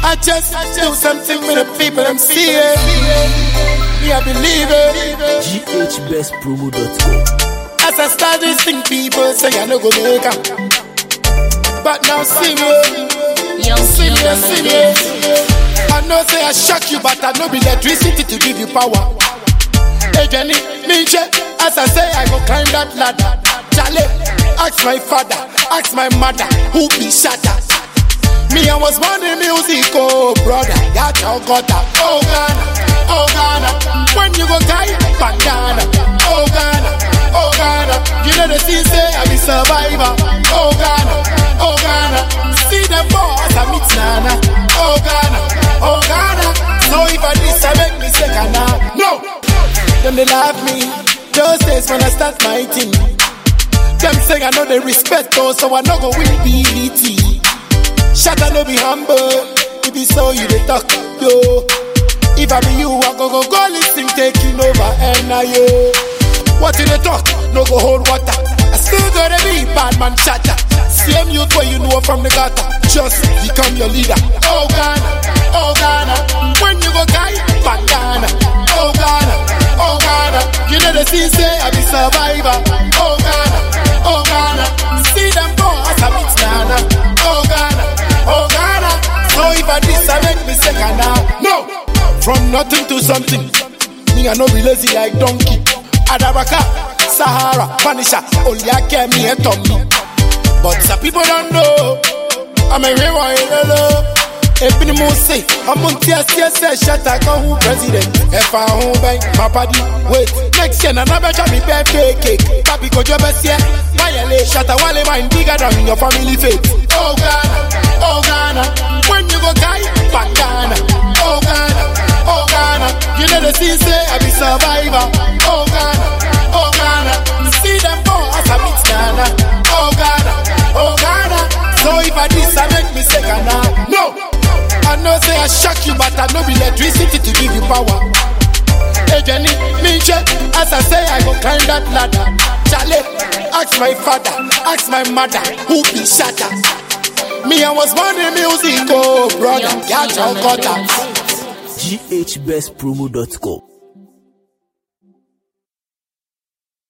I just do something with the people I'm seeing. Me, I believe it. GHBestpromo.com. As I start this thing, people say I no go make am. But now see me, Young see me, King see me. I know say I shock you, but I know be electricity to give you power. Hey Jenny, me che, as I say I go climb that ladder. Charlie, ask my father, ask my mother, who be shatter. Me, I was born in music, oh brother, got your gutter. Oh Ghana, oh Ghana, when you go die, bandana. Oh Ghana, oh Ghana, you know the sea say I be survivor. Oh Ghana, oh Ghana, see them boys, I meet Nana. Oh Ghana, oh Ghana, so if I this, I make me second now. No, them they laugh me, those days when I start my thing. Them say I know they respect us, so I no go win BET. Shatter no be humble. If be so you dey talk, yo. If I be you, I go go go listen taking over and now yo. What in the talk? No go hold water. I still gotta be bad man shatter. Same youth where you know from the gutter. Just become your leader. Oh Ghana, oh Ghana. When you go guy, bandana. Oh Ghana, oh Ghana. You know the scene say I be survivor. Oh Ghana, oh Ghana. See them boys, I meet Nana. Oh Ghana, oh Ghana. So if I this, I make me second now. No, from nothing to something. Me I no be lazy like donkey. Adaraka, Sahara, Vanisha, Oliake, me and Tommy. But some people don't know. I'm a real one, hello. Ebi ni mo se, ọmọ ntí ẹsí ẹsẹ ṣẹta kan hu president. Ẹ̀fà ọ̀hún bẹ́ẹ̀ máa pàdé. Wait, next year nana bẹ́ẹ̀ ṣàmì bẹ́ẹ̀ kéèké. Tàbí kojú ẹbẹ̀ sí ẹ. Wáyẹ̀lẹ̀ ṣàtà wálé máa ń bigger than your family faith. Oh Ghana, oh Ghana, when you go guy, bandana. Oh Ghana, oh Ghana, you know the scene say I be survivor. Oh Ghana, oh Ghana, see them boys I meet Nana. Oh Ghana, oh Ghana, so if I this I make me second now. No, I know say I shock you, but I know be electricity to give you power. Hey Jenny, me che, as I say I go climb that ladder. Charlie, ask my father, ask my mother, who be shatter. Me I was born in music, oh brother, Young got your King gutter. on the beat. GHBestpromo.com.